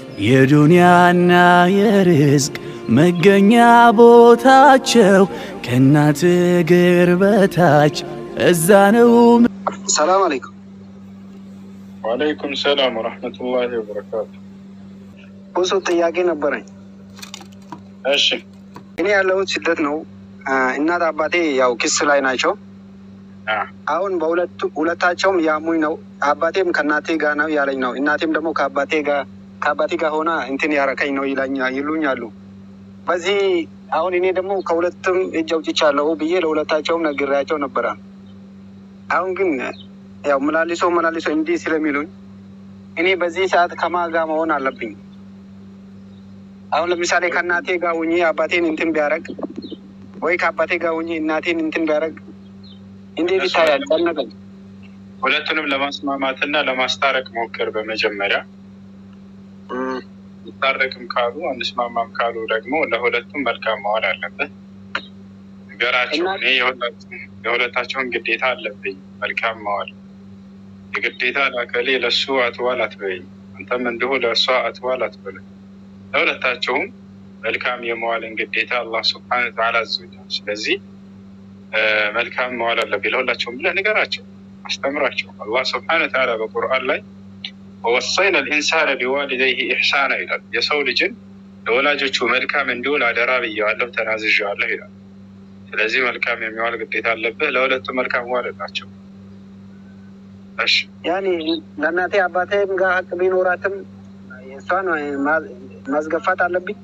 የዱንያና የርዝቅ መገኛ ቦታቸው ከእናት እግር በታች እዛ ነው። ሰላም አለይኩም። ወአለይኩም ሰላም ወረሕመቱላሂ ወበረካቱ። ብዙ ጥያቄ ነበረኝ። እሺ እኔ ያለሁት ስደት ነው። እናት አባቴ ያው ክስ ላይ ናቸው። አ፣ አሁን በሁለቱ ሁለታቸውም ያሙኝ ነው። አባቴም ከእናቴ ጋር ነው ያለኝ ነው። እናቴም ደግሞ ከአባቴ ጋር ከአባቴ ጋር ሆና እንትን ያረከኝ ነው ይላኛ ይሉኛሉ። በዚህ አሁን እኔ ደግሞ ከሁለቱም እጅ አውጥቻለሁ ብዬ ለሁለታቸውም ነግሬያቸው ነበረ። አሁን ግን ያው መላልሶ መላልሶ እንዲህ ስለሚሉኝ እኔ በዚህ ሰዓት ከማን ጋር መሆን አለብኝ? አሁን ለምሳሌ ከእናቴ ጋር ሁኜ አባቴን እንትን ቢያደርግ ወይ ከአባቴ ጋር ሁኜ እናቴን እንትን ቢያደርግ እንዴት ይታያል? ጨነቀኝ። ሁለቱንም ለማስማማትና ለማስታረቅ ሞክር። በመጀመሪያ እም፣ ይታረቅም ካሉ አንስማማም ካሉ ደግሞ ለሁለቱም መልካም መዋል አለበት። ንገራቸው። እና- እኔ የሁለቱም- የሁለታቸውን ግዴታ አለብኝ መልካም መዋል። የግዴታ ላከሌ ለሱ አትዋል አትበይኝ፣ አንተም እንዲሁ ለእሷ አትዋል አትበለኝ። ለሁለታቸውም መልካም የመዋልን ግዴታ አላህ ስብሐነ ወተዓላ አዞኛል። ስለዚህ እ፣ መልካም መዋል አለብኝ ለሁላቸውም ብለህ ንገራቸው፣ አስተምራቸው። አላህ ስብሐነ ወተዓላ በቁርአን ላይ ወወሰይና ልኢንሳነ ቢዋሊደይህ ኢሕሳና ይላል። የሰው ልጅን ለወላጆቹ መልካም እንዲውል አደራ ብየዋለሁ፣ ተናዝዤዋለሁ ይላል። ስለዚህ መልካም የሚዋል ግዴታ አለብህ። ለሁለቱም መልካም ዋልላቸው። እሺ ያኔ ለእናቴ አባቴም ጋር ሀቅ ቢኖራትም እሷን ማ- ማስገፋት አለብኝ።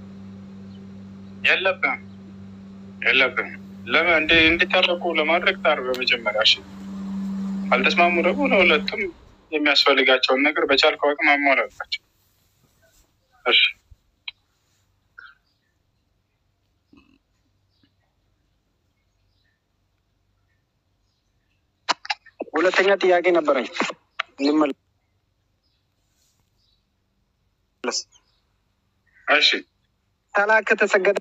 የለብህም የለብህም። ለምን እንዲ እንዲታረቁ ለማድረግ ጣር በመጀመሪያ። እሺ አልተስማሙ ደግሞ ለሁለቱም የሚያስፈልጋቸውን ነገር በቻልከው አቅም አሟላላቸው። እሺ ሁለተኛ ጥያቄ ነበረኝ ልመለስ። እሺ ሰላት ከተሰገደ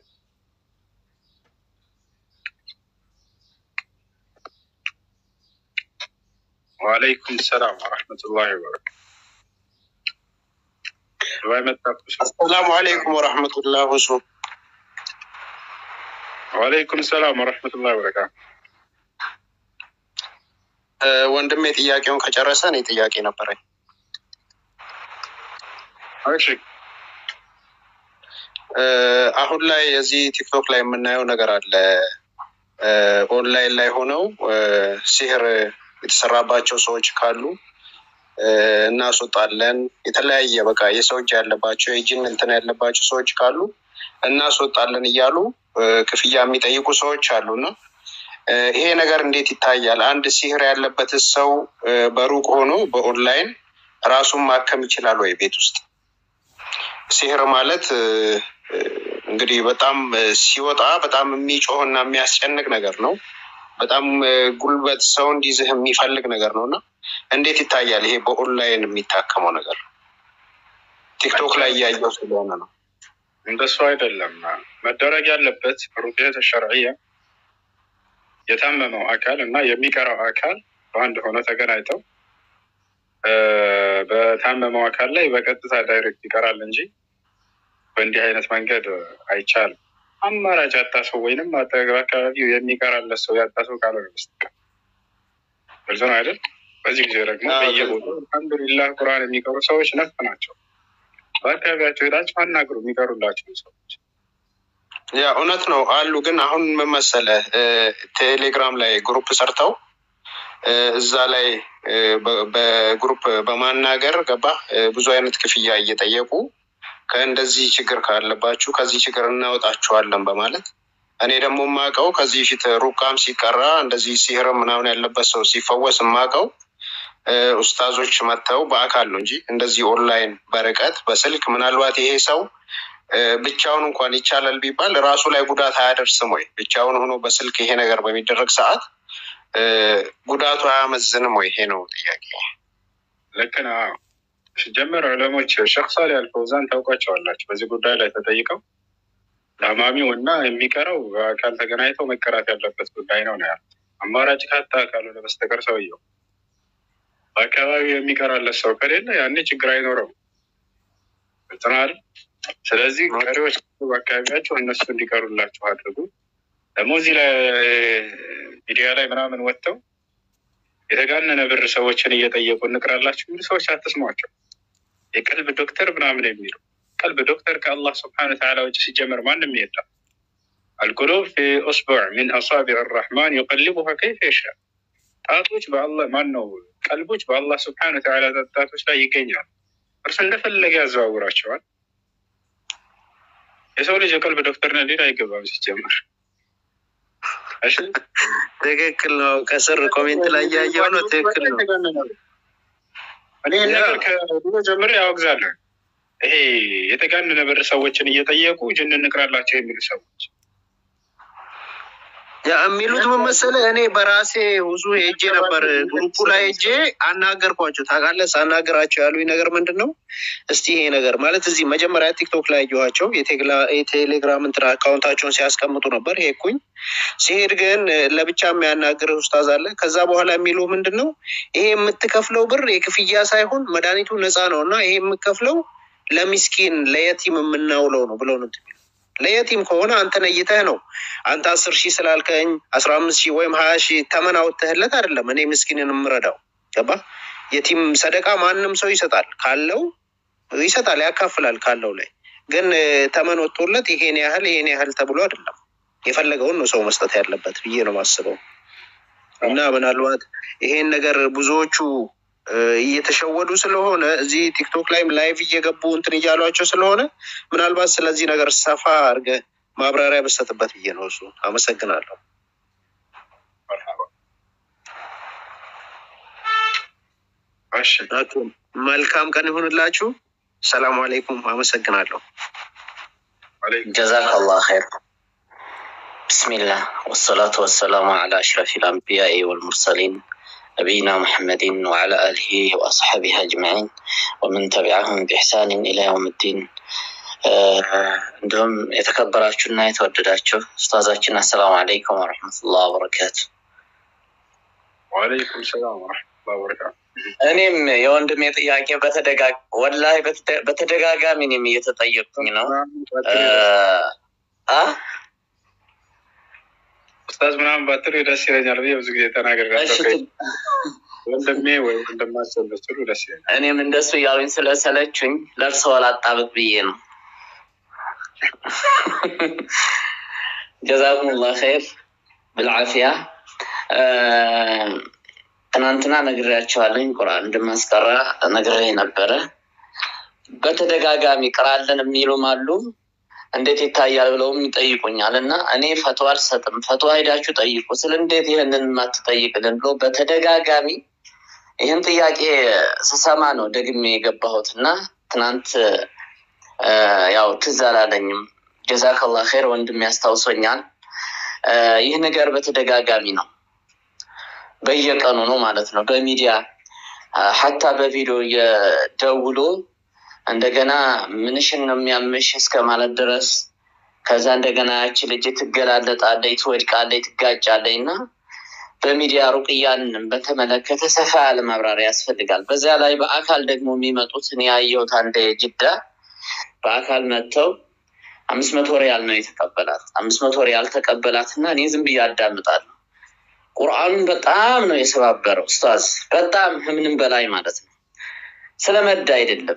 ወአለይኩም ሰላም ወረሕመቱላሂ ወበረካቱ። ዱባይ መጣችሁ? አሰላሙ አለይኩም ወረሕመቱላህ ሁሱ ወአለይኩም ሰላም ወረሕመቱላሂ ወበረካቱ። ወንድሜ ጥያቄውን ከጨረሰ እኔ ጥያቄ ነበረኝ። እሺ እ፣ አሁን ላይ እዚህ ቲክቶክ ላይ የምናየው ነገር አለ። እ፣ ኦንላይን ላይ ሆነው እ፣ ሲህር የተሰራባቸው ሰዎች ካሉ እ፣ እናስወጣለን። የተለያየ በቃ የሰው እጅ ያለባቸው የጅን እንትን ያለባቸው ሰዎች ካሉ እናስወጣለን እያሉ እ፣ ክፍያ የሚጠይቁ ሰዎች አሉና እ፣ ይሄ ነገር እንዴት ይታያል? አንድ ሲህር ያለበት ሰው እ፣ በሩቅ ሆኖ በኦንላይን ራሱን ማከም ይችላል ወይ ቤት ውስጥ? ሲህር ማለት እ፣ እ፣ እንግዲህ በጣም እ፣ ሲወጣ በጣም የሚጮህ እና የሚያስጨንቅ ነገር ነው። በጣም እ፣ ጉልበት ሰው እንዲዝህ የሚፈልግ ነገር ነው እና እንዴት ይታያል ይሄ በኦንላይን የሚታከመው ነገር? ቲክቶክ ላይ እያየው ስለሆነ ነው። እንደሱ አይደለም መደረግ ያለበት ሩቅየት ሸርዕያ የታመመው አካል እና የሚቀረው አካል በአንድ ሆነ ተገናኝተው እ፣ በታመመው አካል ላይ በቀጥታ ዳይሬክት ይቀራል እንጂ በእንዲህ አይነት መንገድ አይቻልም። አማራጭ ያጣ ሰው ወይንም አጠገብ አካባቢው የሚቀራለት ሰው ያጣ ሰው ካልሆነ በስተቀር ግልጽ ነው አይደል? በዚህ ጊዜ ደግሞ አዎ፣ በየቦታው አልሐምዱሊላህ ቁርአን የሚቀሩ ሰዎች ነፍ ናቸው። በአካባቢያቸው ሄዳቸው አናግሩ የሚቀሩላቸው ሰዎች ያ እውነት ነው አሉ። ግን አሁን ምን መሰለህ እ፣ ቴሌግራም ላይ ግሩፕ ሰርተው እ፣ እዛ ላይ እ፣ በ- በግሩፕ በማናገር ገባ ብዙ አይነት ክፍያ እየጠየቁ ከእንደዚህ ችግር ካለባችሁ ከዚህ ችግር እናወጣችኋለን በማለት እኔ ደግሞ የማውቀው ከዚህ ፊት ሩቃም ሲቀራ እንደዚህ ሲህርም ምናምን ያለበት ሰው ሲፈወስ የማውቀው እ፣ ኡስታዞች መጥተው በአካል ነው እንጂ እንደዚህ ኦንላይን በርቀት በስልክ ምናልባት ይሄ ሰው እ፣ ብቻውን እንኳን ይቻላል ቢባል ራሱ ላይ ጉዳት አያደርስም ወይ? ብቻውን ሆኖ በስልክ ይሄ ነገር በሚደረግ ሰዓት እ፣ ጉዳቱ አያመዝንም ወይ? ይሄ ነው ጥያቄ። ልክ ነው። አዎ። ሲጀመር ዑለሞች ሼክ ሳሊህ አልፈውዛን ታውቋቸዋላችሁ። በዚህ ጉዳይ ላይ ተጠይቀው ታማሚው እና የሚቀረው በአካል ተገናኝተው መቀራት ያለበት ጉዳይ ነው ነው ያሉት። አማራጭ ካጣ ካልሆነ በስተቀር ሰውየው በአካባቢው የሚቀራለት ሰው ከሌለ ያኔ ችግር አይኖረውም። ገብተናል። ስለዚህ ቀሪዎች በአካባቢያቸው እነሱ እንዲቀሩላችሁ አድርጉ። ደግሞ እዚህ ላይ ሚዲያ ላይ ምናምን ወጥተው የተጋነነ ብር ሰዎችን እየጠየቁ እንቅራላችሁ የሚሉ ሰዎች አትስሟቸው። የቀልብ ዶክተር ምናምን የሚሉ ቀልብ ዶክተር ከአላህ ስብሐነ ወተዓላ ውጭ ሲጀመር ማንም የለም። አልቁሉብ ፊ ኡስቡዕ ሚን አሳቢዕ አራሕማን ዩቀልቡሃ ከይፈ የሻ ጣቶች በአላህ ማን ነው ቀልቦች በአላህ ስብሐነ ወተዓላ ጣቶች ላይ ይገኛሉ። እርሱ እንደፈለገ ያዘዋውራቸዋል። የሰው ልጅ የቀልብ ዶክተር ነህ ሌላ አይገባም ሲጀመር። እሺ ትክክል ነው። ከስር ኮሜንት ላይ ያየው ነው። ትክክል ነው። እኔ ይህን ነገር ከድሮ ጀምሬ ያወግዛለሁ። ይሄ የተጋነነ ብር ሰዎችን እየጠየቁ ጅን እንቅራላቸው የሚሉ ሰዎች ያ የሚሉት ምን መሰለህ፣ እኔ በራሴ ብዙ ሄጄ ነበር ግሩፑ ላይ ሄጄ አናገርኳቸው። ታውቃለህ፣ ሳናገራቸው ያሉኝ ነገር ምንድን ነው? እስቲ ይሄ ነገር ማለት እዚህ መጀመሪያ ቲክቶክ ላይ ያየኋቸው የቴሌግራም እንትን አካውንታቸውን ሲያስቀምጡ ነበር። ሄድኩኝ። ሲሄድ ግን ለብቻ የሚያናግር ኡስታዝ አለ። ከዛ በኋላ የሚሉ ምንድን ነው ይሄ የምትከፍለው ብር የክፍያ ሳይሆን መድኃኒቱ ነፃ ነው እና ይሄ የምከፍለው ለሚስኪን ለየቲም የምናውለው ነው ብለው ነው የሚሉት። ለየቲም ከሆነ አንተ ነይተህ ነው አንተ አስር ሺህ ስላልከኝ አስራ አምስት ሺህ ወይም ሀያ ሺህ ተመን አውጥተህለት አይደለም እኔ ምስኪንን የምረዳው ገባ የቲም ሰደቃ ማንም ሰው ይሰጣል ካለው ይሰጣል ያካፍላል ካለው ላይ ግን ተመን ወጥቶለት ይሄን ያህል ይሄን ያህል ተብሎ አይደለም የፈለገውን ነው ሰው መስጠት ያለበት ብዬ ነው የማስበው እና ምናልባት ይሄን ነገር ብዙዎቹ እየተሸወዱ ስለሆነ እዚህ ቲክቶክ ላይም ላይቭ እየገቡ እንትን እያሏቸው ስለሆነ ምናልባት ስለዚህ ነገር ሰፋ አድርገህ ማብራሪያ በሰጥበት ብዬ ነው። እሱ አመሰግናለሁ። እሺ መልካም ቀን ይሁንላችሁ። ሰላም አለይኩም። አመሰግናለሁ። አለይኩም ጀዛክ አላህ ኸይር። ብስሚላህ ወሰላቱ ወሰላሙ ዓላ አሽረፊ ልአንቢያኢ ወልሙርሰሊን ነቢይና ሙሐመድን ወዓላ አሊሂ ወአስሓቢህ አጅማዒን ወመን ተቢዐሁም ቢሕሳንን ኢላ የውም ዲን። እንዲሁም የተከበራችሁና የተወደዳችሁ ኡስታዛችን አሰላሙ አለይኩም ወረሕመቱላህ ወበረካቱ። ወአለይኩም ሰላም ወረሕመቱላህ ወበረካቱ። እኔም የወንድሜ ጥያቄ በተደጋ ወላሂ በተደጋጋሚ እኔም እየተጠየቅኩኝ ነው አ ኡስታዝ ምናምን ባትሉ ደስ ይለኛል ብዬ ብዙ ጊዜ ተናግሬያለሁ። እሺ፣ ወንድሜ ወይ ወንድማቸው ብትሉ ደስ ይለኛል። እኔም እንደሱ እያሉኝ ስለሰለቹኝ ለእርስዎ ላጣብቅ ብዬ ነው። ጀዛኩሙላህ ኸይር ብልዓፊያ። ትናንትና ነግሬያቸዋለኝ ቁርአን እንደማስቀራ ነግሬ ነበረ። በተደጋጋሚ ቅራለን የሚሉም አሉ። እንዴት ይታያል ብለውም ይጠይቁኛል። እና እኔ ፈትዋ አልሰጥም፣ ፈትዋ ሄዳችሁ ጠይቁ ስል እንዴት ይህንን የማትጠይቅልን ብሎ በተደጋጋሚ ይህን ጥያቄ ስሰማ ነው ደግሜ የገባሁት እና ትናንት ያው ትዝ አላለኝም። ጀዛከላህ ኸይር ወንድም ያስታውሶኛል። ይህ ነገር በተደጋጋሚ ነው፣ በየቀኑ ነው ማለት ነው። በሚዲያ ሀታ በቪዲዮ እየደውሎ እንደገና ምንሽን ነው የሚያምሽ እስከ ማለት ድረስ ከዛ እንደገና ያቺ ልጅ ትገላለጣለች፣ ትወድቃለች፣ ትጋጫለች እና በሚዲያ ሩቅያን በተመለከተ ሰፋ ያለ ማብራሪያ ያስፈልጋል። በዚያ ላይ በአካል ደግሞ የሚመጡት እኔ ያየሁት አንድ ጅዳ በአካል መጥተው አምስት መቶ ሪያል ነው የተቀበላት። አምስት መቶ ሪያል ተቀበላት እና እኔ ዝም ብዬ አዳምጣለሁ። ቁርአኑን በጣም ነው የሰባበረው ኡስታዝ፣ በጣም ከምንም በላይ ማለት ነው። ስለመዳ አይደለም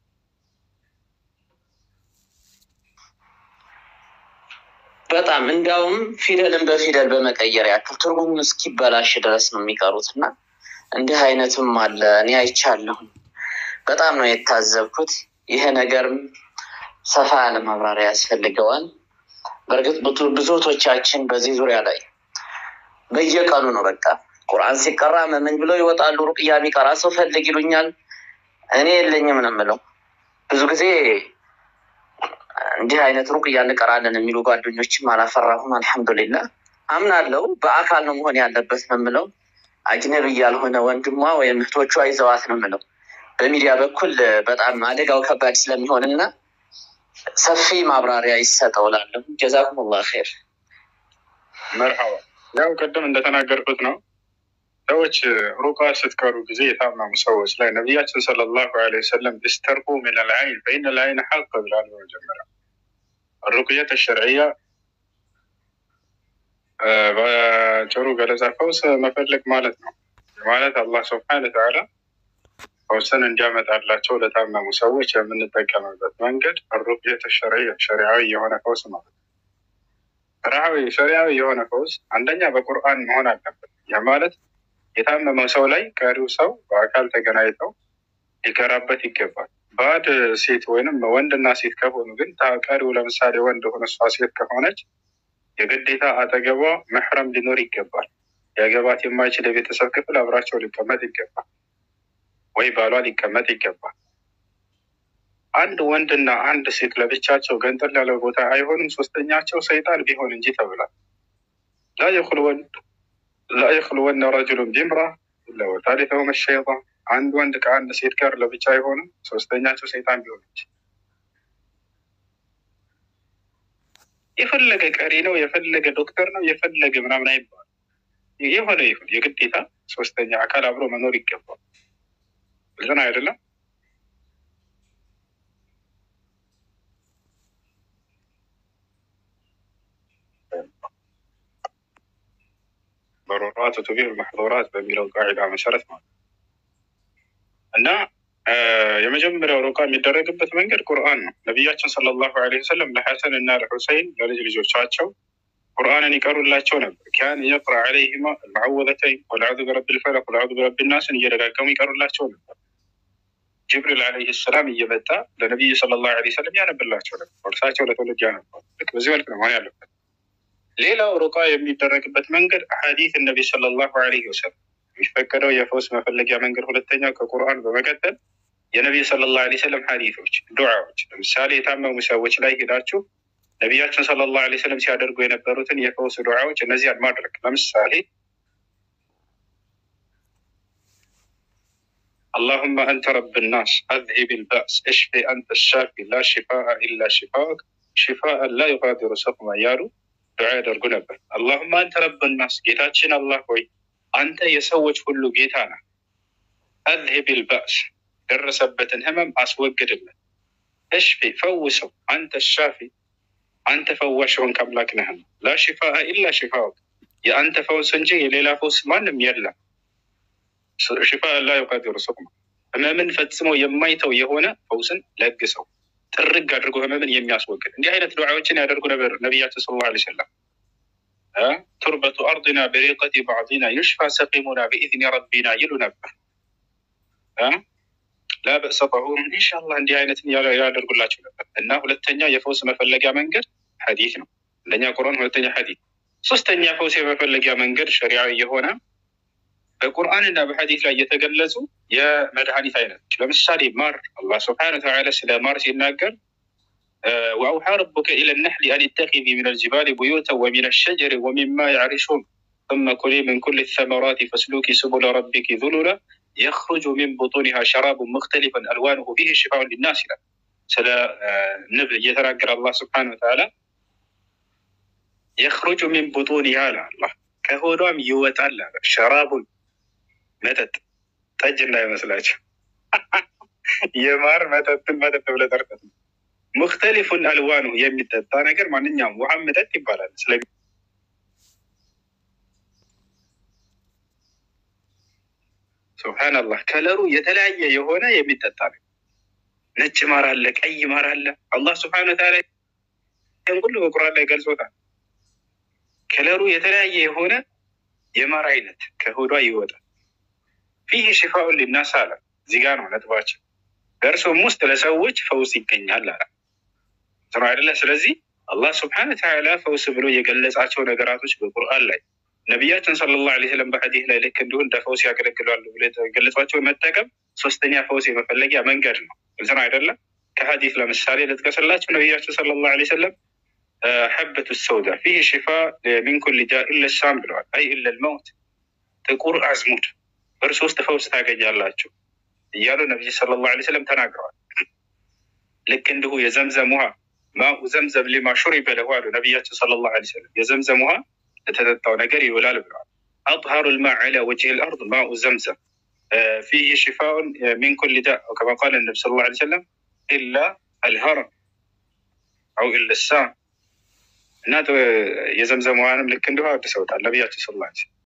በጣም እንዲያውም ፊደልን በፊደል በመቀየር ያክል ትርጉሙ እስኪበላሽ ድረስ ነው የሚቀሩት እና እንዲህ አይነትም አለ። እኔ አይቻለሁ። በጣም ነው የታዘብኩት። ይሄ ነገርም ሰፋ ያለ ማብራሪያ ያስፈልገዋል። በእርግጥ ብዙቶቻችን በዚህ ዙሪያ ላይ በየቀኑ ነው በቃ ቁርአን ሲቀራ መመኝ ብለው ይወጣሉ። ሩቅያ የሚቀራ ሰው ፈልግ ይሉኛል። እኔ የለኝም ነው የምለው ብዙ ጊዜ እንዲህ አይነት ሩቅያ እንቀራለን የሚሉ ጓደኞችም አላፈራሁም። አልሐምዱሊላህ አምናለው። በአካል ነው መሆን ያለበት ነው የምለው። አጅነብ ያልሆነ ወንድሟ ወይም እህቶቿ ይዘዋት ነው የምለው። በሚዲያ በኩል በጣም አደጋው ከባድ ስለሚሆን እና ሰፊ ማብራሪያ ይሰጠው እላለሁ። ጀዛኩሙላህ ኸይር። መርሐባ። ያው ቅድም እንደተናገርኩት ነው ሰዎች ሩቃ ስትቀሩ ጊዜ የታመሙ ሰዎች ላይ ነቢያችን ሰለላሁ ዐለይሂ ወሰለም እስተርቁ ምን ልዓይን ፈኢነ ልዓይን ሐቅ ብላሉ። መጀመሪያ ሩቅየት ሸርዕያ በጭሩ ገለጻ ፈውስ መፈለግ ማለት ነው። ማለት አላህ ስብሐነ ወተዓላ ፈውስን እንዲያመጣላቸው ለታመሙ ሰዎች የምንጠቀምበት መንገድ ሩቅየት ሸርዕያ ሸሪዓዊ የሆነ ፈውስ ማለት ነው። ሸሪዓዊ ሸሪዓዊ የሆነ ፈውስ አንደኛ በቁርአን መሆን አለበት። ያ ማለት የታመመው ሰው ላይ ቀሪው ሰው በአካል ተገናኝተው ሊከራበት ይገባል። ባዕድ ሴት ወይንም ወንድና ሴት ከሆኑ ግን ቀሪው ለምሳሌ ወንድ ሆነ እሷ ሴት ከሆነች የግዴታ አጠገቧ መሕረም ሊኖር ይገባል። ያገባት የማይችል የቤተሰብ ክፍል አብራቸው ሊቀመጥ ይገባል፣ ወይ ባሏ ሊቀመጥ ይገባል። አንድ ወንድና አንድ ሴት ለብቻቸው ገንጠል ያለ ቦታ አይሆንም፣ ሶስተኛቸው ሰይጣን ቢሆን እንጂ ተብሏል። ላ የኽልወነ ረጅሉን ቢምራ ኢላ ወታሊተሁም ሸይጣን። አንድ ወንድ ከአንድ ሴት ጋር ለብቻ አይሆንም፣ ሶስተኛቸው ሰይጣን ቢሆን እንጂ የፈለገ ቀሪ ነው፣ የፈለገ ዶክተር ነው፣ የፈለገ ምናምን አይባል። የሆነ ይሁን የግዴታ ሶስተኛ አካል አብሮ መኖር ይገባል። ግልጽ ነው አይደለም? በሮራት ቱቢህ መሕظራት በሚለው ቃዒዳ መሰረት ማለት እና የመጀመሪያው ሩቃ የሚደረግበት መንገድ ቁርአን ነው። ነቢያችን ሰለላሁ ዐለይሂ ወሰለም ለሐሰን እና ለሑሰይን ለልጅ ልጆቻቸው ቁርአንን ይቀሩላቸው ነበር። ካን የቅራ ዐለይሂማ አልመዐወዘተይን ወልዐዙ ቢረቢል ፈለቅ ወልዐዙ ቢረቢ ናስን እየደጋገሙ ይቀሩላቸው ነበር። ጅብሪል ዐለይሂ ሰላም እየመጣ ለነቢዩ ሰለላሁ ዐለይሂ ወሰለም ያነብላቸው ነበር። እርሳቸው ለትውልድ ያነባሉ። ልክ በዚህ መልክ ነው መሆን ያለበት። ሌላው ሩቃ የሚደረግበት መንገድ ሐዲስ ነቢ ሰለላሁ ዐለይሂ ወሰለም የሚፈቀደው የፈውስ መፈለጊያ መንገድ ሁለተኛው ከቁርአን በመቀጠል የነቢዩ ሰለላሁ ዐለይሂ ወሰለም ሐዲሶች፣ ዱዓዎች ለምሳሌ የታመሙ ሰዎች ላይ ሄዳችሁ ነቢያችን ሰለላሁ ዐለይሂ ወሰለም ሲያደርጉ የነበሩትን የፈውስ ዱዓዎች እነዚያን ማድረግ ለምሳሌ اللهم أنت رب الناس أذهب البأس اشفي أنت الشافي لا شفاء إلا شفاءك شفاء لا يغادر سقما ያሉ ዱዓ ያደርጉ ነበር። አላሁማ አንተ ረብ ናስ ጌታችን አላህ ሆይ አንተ የሰዎች ሁሉ ጌታ ነህ። አዝሂብ ልባእስ ደረሰበትን ህመም አስወግድልን። እሽፊ ፈውሰው፣ አንተ ሻፊ አንተ ፈዋሽ ሆንክ አምላክ ነህ። ላ ሽፋአ ኢላ ሽፋውክ የአንተ ፈውስ እንጂ የሌላ ፈውስ ማንም የለም። ሽፋ ላ ዩቃዲሩ ሱቅማ ህመምን ፈጽሞ የማይተው የሆነ ፈውስን ለግሰው ጥርግ አድርጎ ህመምን የሚያስወግድ እንዲህ አይነት ዱዓዎችን ያደርጉ ነበር ነቢያችን ሰለላሁ ዐለይሂ ወሰለም። ቱርበቱ አርድና በሪቀቲ ባዕዲና ዩሽፋ ሰቂሙና ብኢዝኒ ረቢና ይሉ ነበር። ላበእሰ ጠሁር ኢንሻላህ እንዲህ አይነትን ያደርጉላቸው ነበር። እና ሁለተኛ የፈውስ መፈለጊያ መንገድ ሐዲስ ነው። አንደኛ ቁርአን፣ ሁለተኛ ሐዲስ። ሶስተኛ ፈውስ የመፈለጊያ መንገድ ሸሪዓዊ የሆነ በቁርአንና በሐዲስ ላይ የተገለጹ የመድኃኒት አይነቶች ለምሳሌ ማር። አላህ ስብሐነ ወተዓላ ስለ ማር ሲናገር ወአውሓ ረቡከ ኢለ ነሕሊ አን ኢተኺዚ ሚነ ልጅባሊ ቡዩተን ወሚነ ሸጀሪ ወሚማ ያዕሪሹን ثم كلي من كل الثمرات فاسلكي سبل ربك ذللا يخرج من بطونها شراب مختلف ألوانه فيه شفاء للناس ይላል። ስለ ንብ እየተናገረ አላህ ስብሐነ ወተዓላ የኽሩጁ ሚን ቡጡኒሃ አለ አላህ ከሆዷም ይወጣል አለ ሸራቡን መጠጥ ጠጅ እንዳይመስላቸው የማር መጠጥን መጠጥ ብለህ ጠርተህ ነው። ሙክተሊፉን አልዋኑ የሚጠጣ ነገር ማንኛውም ውሃም መጠጥ ይባላል። ስለ ሱብሃነላህ ከለሩ የተለያየ የሆነ የሚጠጣ ነው። ነጭ ማር አለ፣ ቀይ ማር አለ። አላህ ስብሐነ ወተዓላ ይህን ሁሉ በቁርአን ላይ ገልጾታል። ከለሩ የተለያየ የሆነ የማር አይነት ከሆዷ ይወጣል። ፊህ ሽፋኡን ሊናስ አለ። እዚህ ጋር ነው ነጥባችን። በእርሱም ውስጥ ለሰዎች ፈውስ ይገኛል አለ ነው አይደለ? ስለዚህ አላህ ስብሐነ ወተዓላ ፈውስ ብሎ የገለጻቸው ነገራቶች በቁርአን ላይ ነቢያችን ሰለላሁ ዐለይሂ ወሰለም በሐዲስ ላይ ልክ እንዲሁ እንደ ፈውስ ያገለግላሉ ብሎ የገለጿቸው መጠቀም ሶስተኛ ፈውስ የመፈለጊያ መንገድ ነው። ግልጽ ነው አይደለም? ከሐዲስ ለምሳሌ ልጥቀስላቸው። ነቢያችን ሰለላሁ ዐለይሂ ወሰለም ሐበቱ ሰውዳ ፊህ ሽፋ ሚን ኩል ዳ ኢለ ሳም ብለዋል። አይ ኢለ ልመውት ጥቁር አዝሙድ በእርሱ ውስጥ ፈውስ ታገኛላችሁ እያሉ ነቢይ ሰለላሁ ዐለይሂ ወሰለም ተናግረዋል። ልክ እንዲሁ የዘምዘም ውሃ ማኡ ዘምዘም ሊማ ሹሪበ ለሁ አሉ ነቢያችን ሰለላሁ ዐለይሂ ወሰለም የዘምዘም ውሃ ለተጠጣው ነገር ይውላል ብለዋል። أطهر الماء على وجه الأرض ماء زمزم آه، فيه شفاء من كل داء وكما قال النبي صلى الله عليه وسلم إلا الهرم أو إلا السام እና የዘምዘም ውሃንም ልክ እንዲሁ አድሰውታል ነቢያችን ስለ ላ